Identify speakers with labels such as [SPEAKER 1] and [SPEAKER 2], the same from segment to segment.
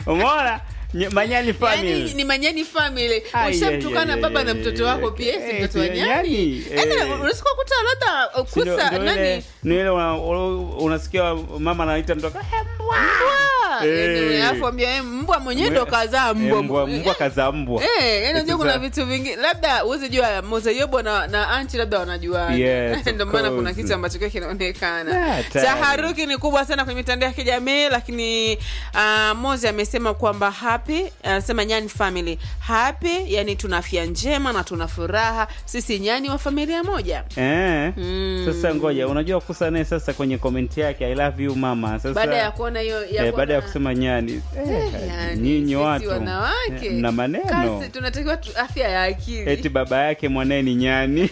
[SPEAKER 1] umeona Nye- manyani
[SPEAKER 2] yani
[SPEAKER 1] family
[SPEAKER 2] ni manyani family
[SPEAKER 1] Ai,
[SPEAKER 2] ushamtukana
[SPEAKER 1] ai, ai,
[SPEAKER 2] baba
[SPEAKER 1] ai,
[SPEAKER 2] na mtoto
[SPEAKER 1] ai,
[SPEAKER 2] wako
[SPEAKER 1] ai,
[SPEAKER 2] pia si
[SPEAKER 1] eh,
[SPEAKER 2] mtoto wa
[SPEAKER 1] si
[SPEAKER 2] nyani
[SPEAKER 1] nyani,
[SPEAKER 2] yani
[SPEAKER 1] eh.
[SPEAKER 2] unaweza kukuta labda uh,
[SPEAKER 1] Si ndio-
[SPEAKER 2] kusa
[SPEAKER 1] ndio ile-
[SPEAKER 2] nani
[SPEAKER 1] ndio ile una- una- unasikia mama anaita mtoto "Eh, mbwa."
[SPEAKER 2] mbwa
[SPEAKER 1] Eh.
[SPEAKER 2] Yani, alafu ambia eh, mbwa mwenyewe ndo kazaa
[SPEAKER 1] Eh,
[SPEAKER 2] mbwa
[SPEAKER 1] mbwa mbwa kazaa mbwa
[SPEAKER 2] Eh, yani unajua kuna
[SPEAKER 1] Sasa-
[SPEAKER 2] vitu vingi labda uwezi jua mozayobo na, na anti labda wanajua
[SPEAKER 1] Yes, of
[SPEAKER 2] ndio maana kuna
[SPEAKER 1] course.
[SPEAKER 2] kitu ambacho kio kinaonekana
[SPEAKER 1] Ah, tayari.
[SPEAKER 2] taharuki ni kubwa sana kwenye mitandao ya kijamii lakini uh, mozi amesema kwamba happy anasema nyani family happy yani tuna afya njema na tuna furaha sisi nyani wa familia moja
[SPEAKER 1] Eh.
[SPEAKER 2] Mm.
[SPEAKER 1] Sasa ngoja, unajua kusa naye sasa kwenye komenti yake I love you mama. Sasa
[SPEAKER 2] baada ya kuona hiyo ya
[SPEAKER 1] eh,
[SPEAKER 2] kuona-
[SPEAKER 1] baada ya kusema nyani eh,
[SPEAKER 2] Yani,
[SPEAKER 1] nyinyi
[SPEAKER 2] sisi
[SPEAKER 1] watu
[SPEAKER 2] wanawake
[SPEAKER 1] eh, mna maneno
[SPEAKER 2] Kasi, tunatakiwa tu, afya ya akili
[SPEAKER 1] eti baba yake mwanae ni nyani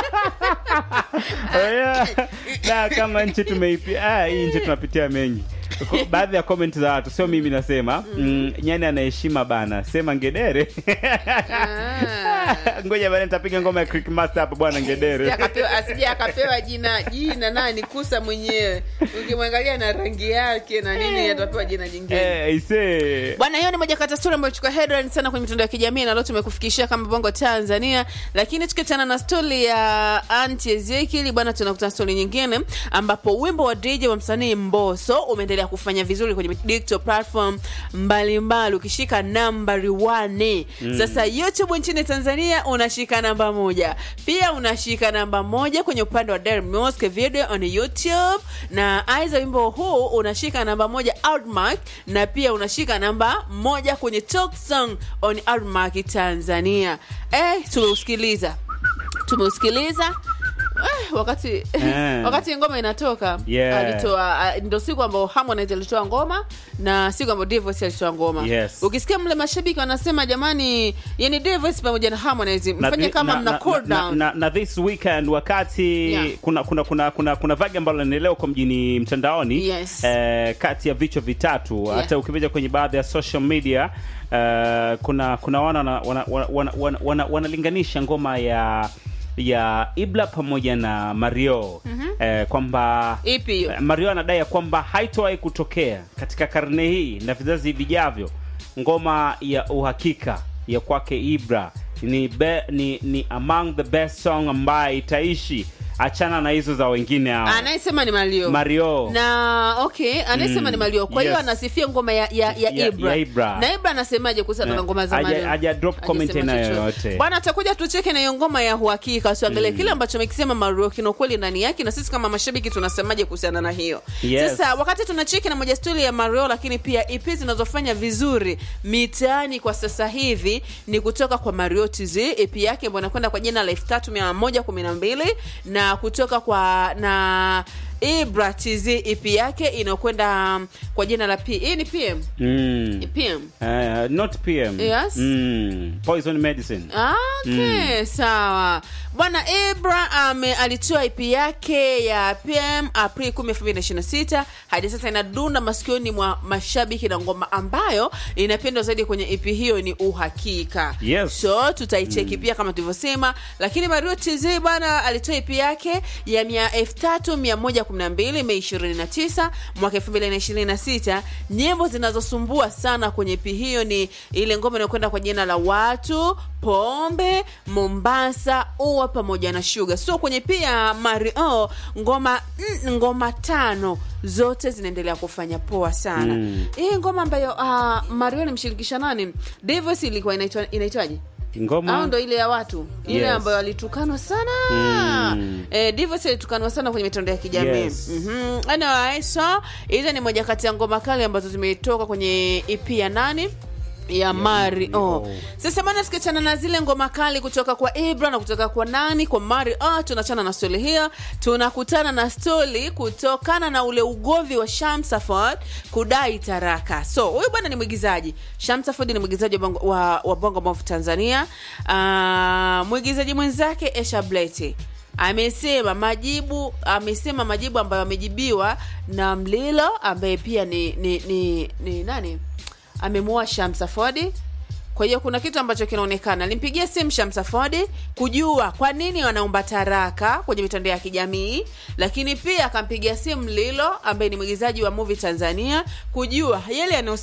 [SPEAKER 1] Oya, na kama nchi tumeipia ah, hii nchi tunapitia mengi Ko- baadhi ya comment za watu sio mimi nasema mm, nyani anaheshima bana sema ngedere
[SPEAKER 2] Ah.
[SPEAKER 1] ngoja bana nitapiga ngoma ya Crick Master hapa bwana ngedere
[SPEAKER 2] Akapewa- asije akapewa jina jina nani kusa mwenyewe ukimwangalia na rangi yake na nini atapewa jina jingine
[SPEAKER 1] eh ise
[SPEAKER 2] bwana hiyo ni moja kati ya story ambayo chukua headline sana kwenye mitandao ya kijamii na leo tumekufikishia kama bongo tanzania lakini tukiachana na stori ya anti ezekiel bwana tunakutana stori nyingine ambapo wimbo wa dj wa msanii mboso umeendelea kufanya vizuri kwenye digital platform mbalimbali ukishika nambari wane mm. sasa youtube nchini tanzania unashika namba moja pia unashika namba moja kwenye upande wa Dare Music video on youtube na aiza wimbo huu unashika namba moja outmark na pia unashika namba moja kwenye talk song on outmark tanzania eh tumeusikiliza tumeusikiliza Eh, wakati
[SPEAKER 1] Eh.
[SPEAKER 2] wakati ngoma inatoka
[SPEAKER 1] Yeah.
[SPEAKER 2] alitoa ah, ndo siku ambao Harmonize alitoa ngoma na siku ambao Divoice alitoa ngoma
[SPEAKER 1] Yes.
[SPEAKER 2] ukisikia mle mashabiki wanasema jamani yani Divoice pamoja na Harmonize
[SPEAKER 1] na
[SPEAKER 2] mfanye
[SPEAKER 1] thi-
[SPEAKER 2] kama
[SPEAKER 1] na-
[SPEAKER 2] mna
[SPEAKER 1] na-
[SPEAKER 2] cool
[SPEAKER 1] na-
[SPEAKER 2] down
[SPEAKER 1] na, na this weekend wakati
[SPEAKER 2] Yeah.
[SPEAKER 1] kuna kuna kuna kuna kuna vagi ambalo linaendelea huko mjini mtandaoni
[SPEAKER 2] Yes.
[SPEAKER 1] eh, kati ya vichwa vitatu
[SPEAKER 2] Yeah.
[SPEAKER 1] hata ukipita kwenye baadhi ya social media eh, kuna kuna wana wanalinganisha wana, wana, wana, wana, wanalinganisha ngoma ya ya Ibla pamoja na Mario eh, kwamba
[SPEAKER 2] ipi hiyo
[SPEAKER 1] Eh, Mario anadai ya kwamba haitowahi kutokea katika karne hii na vizazi vijavyo ngoma ya uhakika ya kwake Ibra ni, be, ni ni among the best song ambayo itaishi achana na hizo za wengine hao
[SPEAKER 2] anayesema ni Mario
[SPEAKER 1] Mario
[SPEAKER 2] na okay anayesema
[SPEAKER 1] Mm,
[SPEAKER 2] ni Mario kwa hiyo
[SPEAKER 1] yes.
[SPEAKER 2] anasifia ngoma ya, ya, ya,
[SPEAKER 1] Ya-
[SPEAKER 2] Ibra.
[SPEAKER 1] ya Ibra.
[SPEAKER 2] na Ibra anasemaje kuhusiana na
[SPEAKER 1] Eh,
[SPEAKER 2] ngoma za
[SPEAKER 1] haja-
[SPEAKER 2] Mario
[SPEAKER 1] haja drop comment
[SPEAKER 2] Hajasema
[SPEAKER 1] aina
[SPEAKER 2] chochote.
[SPEAKER 1] yoyote.
[SPEAKER 2] bwana atakuja tucheke na hiyo ngoma ya uhakika usiangalie kile ambacho amekisema Mario kina ukweli ndani yake na sisi kama mashabiki tunasemaje kuhusiana na hiyo
[SPEAKER 1] Yes.
[SPEAKER 2] sasa wakati tunacheki na moja stori ya Mario lakini pia EP zinazofanya vizuri mitaani kwa sasa hivi ni kutoka kwa Mario TZ EP yake ambayo inakwenda kwa jina la 3112 na kutoka kwa na Ibra TZ EP yake inakwenda kwa jina la P hii ni PM
[SPEAKER 1] mm.
[SPEAKER 2] PM
[SPEAKER 1] Eh, not PM
[SPEAKER 2] Yes.
[SPEAKER 1] mm. poison medicine
[SPEAKER 2] Okay, sawa bwana Ibra ame alitoa EP yake ya PM Aprili 10, 2026 hadi sasa inadunda masikioni mwa mashabiki na ngoma ambayo inapendwa zaidi kwenye EP hiyo ni uhakika
[SPEAKER 1] Yes.
[SPEAKER 2] so tutaicheki pia kama tulivyosema lakini Mario TZ bwana alitoa EP yake ya mia- 3112 Mei 29 mwaka 2026 nyimbo zinazosumbua sana kwenye EP hiyo ni ile ngoma inayokwenda kwa jina la watu pombe mombasa ua pamoja na shuga so kwenye pia mario ngoma mm, ngoma tano zote zinaendelea kufanya poa sana
[SPEAKER 1] Mm.
[SPEAKER 2] hii ngoma ambayo uh, mario alimshirikisha nani Davis ilikuwa inaitwa inaitwaje
[SPEAKER 1] ngoma
[SPEAKER 2] au ndo ile ya watu ile
[SPEAKER 1] Yes.
[SPEAKER 2] ambayo alitukanwa sana
[SPEAKER 1] Mm.
[SPEAKER 2] eh, Divoice alitukanwa sana kwenye mitandao ya kijamii
[SPEAKER 1] Yes.
[SPEAKER 2] Mhm. anyway, so hizo ni moja kati ya ngoma kali ambazo zimetoka kwenye EP ya nani ya Mario. Sasa bana, tukiachana na zile ngoma kali kutoka kwa Ibra na kutoka kwa nani kwa Mario, tunachana na stori hiyo, tunakutana na stori kutokana na ule ugomvi wa Shamsa Ford kudai taraka. So huyu bwana ni mwigizaji, Shamsa Ford ni mwigizaji wa Bongo, wa, wa Bongo Movie Tanzania. Uh, mwigizaji mwenzake Esha Bleti amesema majibu amesema majibu ambayo amejibiwa na Mlilo ambaye pia ni ni, ni, ni nani amemuoa Shamsa Ford. Kwa hiyo kuna kitu ambacho kinaonekana. Alimpigia simu Shamsa Ford kujua kwa nini wanaomba taraka kwenye mitandao ya kijamii, lakini pia akampigia simu Lilo ambaye ni mwigizaji wa movie Tanzania kujua yale yanayo